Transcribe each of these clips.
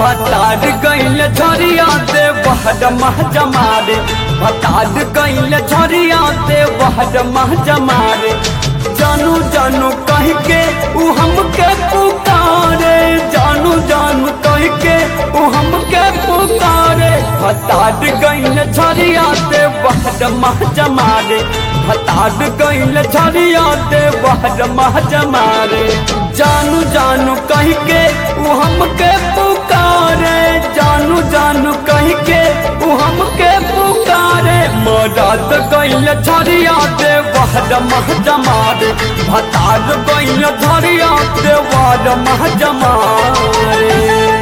भतार गइल झरिया दे बहर मह जमारे भतार गइल झरिया दे बहर मह जमारे जानू जानू कह के उ हमके पुकारे जानू जानू कह के उ हमके पुकारे भतार गइल झरिया दे बहर मह जमारे भतार गइल झरिया दे बहर मह जमारे जानू जानू कह के उ हमके पुकारे जानू जानू कह के उ हमके पुकारे मदद गइल झरिया दे बहर मह जमारे भतार गइल झरिया दे बहर मह जमारे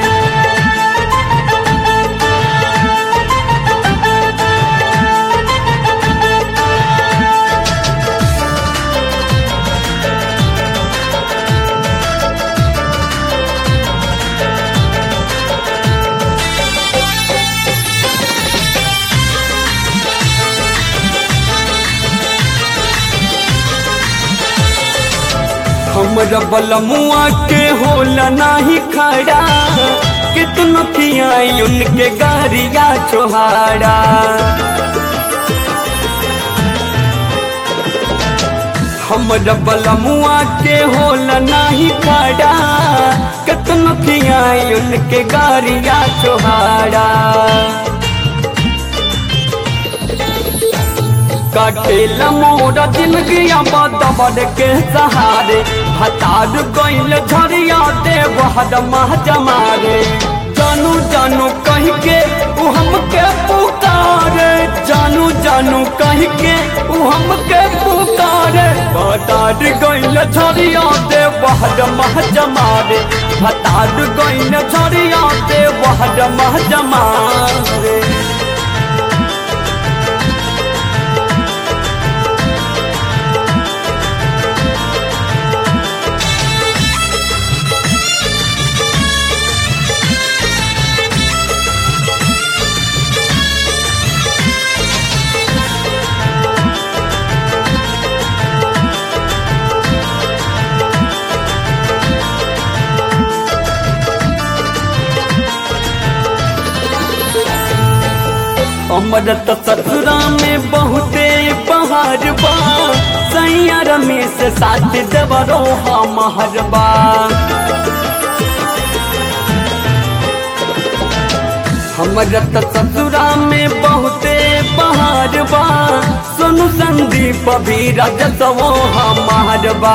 हमरा बलमुआ के होला नाही खड़ा कितनो खियाई उनके गारिया चोहाड़ा हमरा बलमुआ के होला नाही खड़ा कितनो खियाई उनके गारिया चोहाड़ा कटेला मोरा जिंदगी बदबर के सहारे हतार गइल झरिया दे बहर मह जमारे जानू जानू कह के उ हमके पुकारे जानू जानू कह के उ हमके पुकारे हतार गइल झरिया दे बहर मह जमारे हतार गइल झरिया दे बहर मह जमारे हमर त ससुरा में बहुते पहाड़ बा सैया रमेश साथ देवरो हमर बा हमर त ससुरा में बहुते पहाड़ बा सोनू संदीप भी रजसवो हमर बा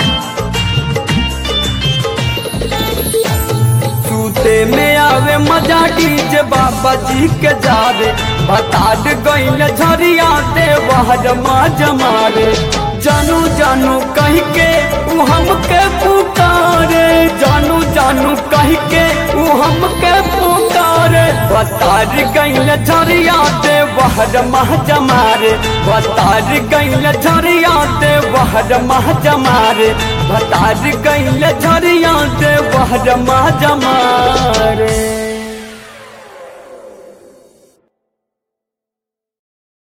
सूते में आवे मजा डीजे बाबा जी के जावे भतार गइल झरिया दे बहर माज मारे जानू जानू कह के उ हमके पुकारे जानू जानू कह के उ हमके पुकारे भतार गइल झरिया दे बहर मह जमारे भतार गइल झरिया दे बहर मह जमारे भतार गइल झरिया दे बहर मह जमारे